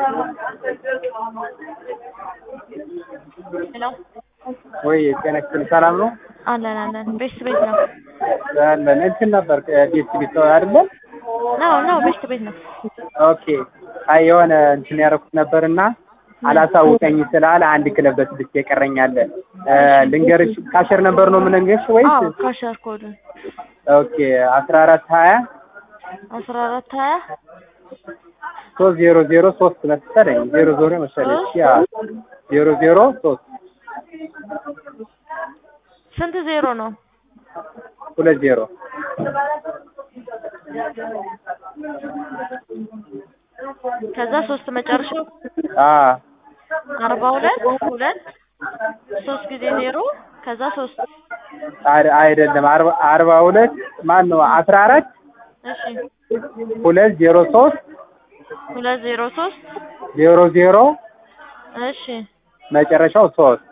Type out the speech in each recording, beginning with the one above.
ሄሎ ወይ ጤና ይስጥልኝ ሰላም ነው አለን አለን ቤት ቤት ነው አለን እንትን ነበር ቤት ቤት አይደለ ነው ነው ቤት ቤት ነው ኦኬ አይ የሆነ እንትን ያደረኩት ነበርና አላሳውቀኝ ስላለ አንድ ክለብ በስድስት የቀረኛለ ልንገርሽ ካሸር ነበር ነው የምነግርሽ ወይስ አዎ ካሸር ኮዱን ኦኬ አስራ አራት ሀያ አስራ አራት ሀያ ሶስት ዜሮ ዜሮ ሶስት መሰለኝ ዜሮ ዜሮ መሰለኝ ያ ዜሮ ዜሮ ሶስት ስንት ዜሮ ነው ሁለት ዜሮ ከዛ ሶስት መጨረሻው አ አርባ ሁለት ሁለት ሶስት ጊዜ ዜሮ ከዛ ሶስት አይ- አይደለም አርባ አርባ ሁለት ማን ነው አስራ አራት እሺ ሁለት ዜሮ ሶስት ሁለት ዜሮ ሶስት ዜሮ ዜሮ እሺ መጨረሻው ሶስት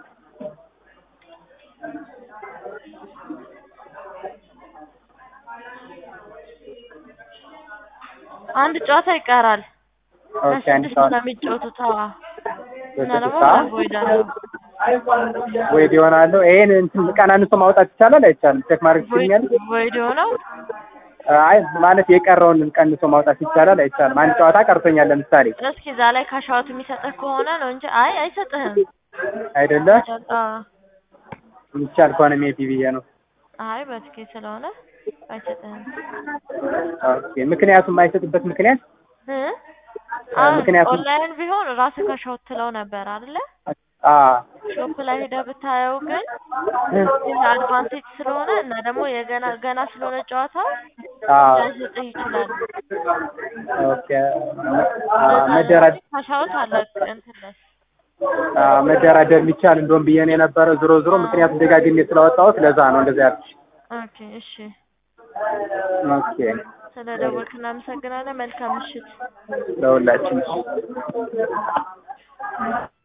አንድ ጨዋታ ይቀራል ኦኬ አንድ ለስድስት ሰዓት ነው የሚጫወቱት አዎ እና በስድስት ደግሞ ሰዓት ቮይድ አለው ወይድ ይሆናለሁ ይሄን እንትን ቀናንሶ ማውጣት ይቻላል አይቻልም ቼክ ማድረግ ይችኛል ቮይድ የሆነው አይ ማለት የቀረውን ቀንሶ ማውጣት ይቻላል አይቻልም አንድ ጨዋታ ቀርቶኛል ለምሳሌ እስኪ እዛ ላይ ካሻውት የሚሰጥህ ከሆነ ነው እንጂ አይ አይሰጥህም አይደለ አዎ ይቻል ከሆነ ሜቢ ብዬ ነው አይ በትኬት ስለሆነ አይሰጥህም ኦኬ ምክንያቱም የማይሰጥበት ምክንያት እ አሁን ምክንያቱም- ኦንላይን ቢሆን ራስህ ካሻውት ትለው ነበር አይደለ አ ሾፕ ላይ ሄደህ ብታየው ግን ይህ አድቫንቴጅ ስለሆነ እና ደግሞ የገና ገና ስለሆነ ጨዋታው አ ላይሰጥህ ይችላል ኦኬ መደራደር ካሻውት አለ እንትን ላይ አ መደራደር የሚቻል እንደውም ብዬ ነው የነበረ ዞሮ ዞሮ ምክንያቱም ደጋግሜ ስላወጣሁት ለዛ ነው እንደዛ ያልኩሽ ኦኬ እሺ ኦኬ ስለ ደወልክ እናመሰግናለን መልካም ምሽት ለሁላችን